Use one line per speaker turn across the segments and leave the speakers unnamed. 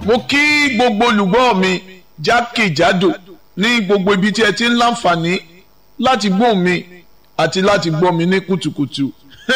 mo kí gbogbo olùgbọ́ mi jákèjádò ní gbogbo ibi tí ẹ ti ń láǹfààní láti gbọ́ mi àti láti gbọ́ mi ní kùtùkùtù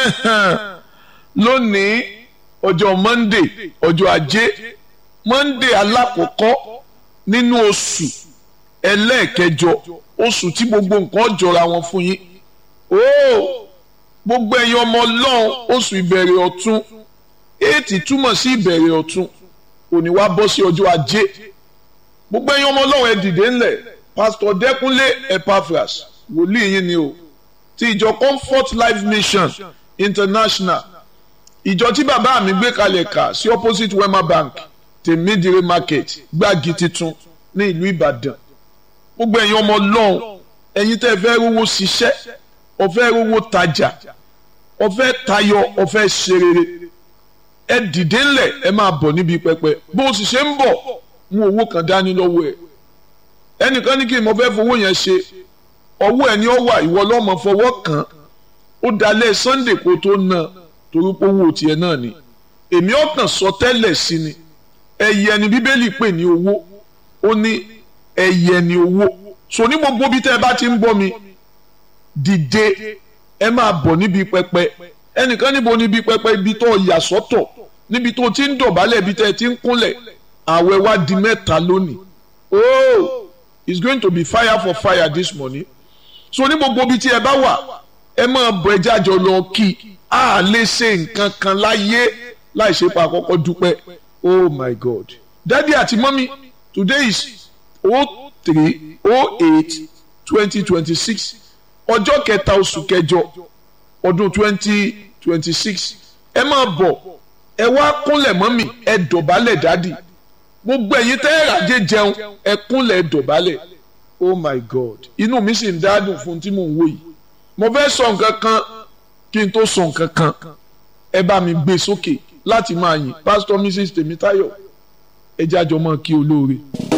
lónìí ọjọ́ monday ọjọ́ ajé monday alákọ̀ọ́kọ́ nínú oṣù ẹlẹ́ẹ̀kẹjọ oṣù tí gbogbo nǹkan jọra wọn fún yín ooo gbogbo ẹ̀yin ọmọ ọlọ́run oṣù ìbẹ̀rẹ̀ ọ̀tun éètì túmọ̀ sí ìbẹ̀rẹ̀ ọ̀tun òní wá bọ́ sí ọjọ́ ajé gbogbo ẹ̀yin ọmọ ọlọ́run ẹ dìde ńlẹ̀ pásítọ̀ dẹ́kunlé epaphras wòlíì yín ni o ti ìjọ comfort life mission international ìjọ tí bàbá mi gbé kalẹ̀ kà sí opposite wema bank tèmídìrí market gbági titun ní ìlú ìbàdàn gbogbo ẹ̀yin ọmọ ọlọ́run ẹ̀yin tẹ́ fẹ́ rówó ṣiṣẹ́ ọ̀fẹ́ rówó tajà ọ̀fẹ́ tayọ ọ̀fẹ́ ṣe rere ẹ dìde ńlẹ̀ ẹ máa bọ̀ níbi pẹpẹ bó o sì ṣe ń bọ̀ mú owó kan dání lọ́wọ́ ẹ ẹnìkan ní kí n mọ fẹ́ fowó yẹn ṣe ọwọ́ ẹ ní ọ wà ìwọ lọ́mọ fọwọ́ kàn ó dalẹ̀ sunday kó tó ná torí pé owó tiẹ̀ náà ni èmi ọ̀tàn sọ tẹ́lẹ̀ sí ni ẹyẹ ni bíbélì pè ní owó ó ní ẹyẹ ni owó so ní gbogbo bí tẹ́ ẹ bá ti ń bọ́ mi dìde ẹ máa bọ̀ níbi pẹpẹ ẹnìkan níbo níbi pẹpẹ ibi tó yà sọ́tọ̀ níbi tó ti ń dọ̀bálẹ̀ ibi tẹ́ ẹ ti ń kúnlẹ̀ àwẹ̀ wá di mẹ́ta lónìí oh it's going to be fire for fire this morning so ní gbogbo ibi tí ẹ bá wà ẹ máa bọ̀ ẹ jájọ lọ kí a lè ṣe nǹkan kan láyé láì ṣe pa àkọ́kọ́ dúpẹ́ oh my god daddy àti mọ́mí today is oh three oh eight twenty twenty six ọjọ́ kẹta oṣù kẹjọ ọdún twenty twenty six ẹ máa bọ̀ ẹ wá kúnlẹ̀ mọ́mì ẹ dọ̀bálẹ̀ dádì gbogbo ẹ̀yin tẹ́ ẹ ràjẹ́ jẹun ẹ kúnlẹ̀ ẹ dọ̀bálẹ̀ oh my god inú mi sì ń dádùn fún tí mò ń wò yìí mo fẹ́ sọ nǹkan kan kí n tó sọ nǹkan kan ẹ bá mi gbé sókè láti máa yìn pásítọ̀ mrs tèmítáyọ̀ ẹ jájọ mọ́ kí olóore.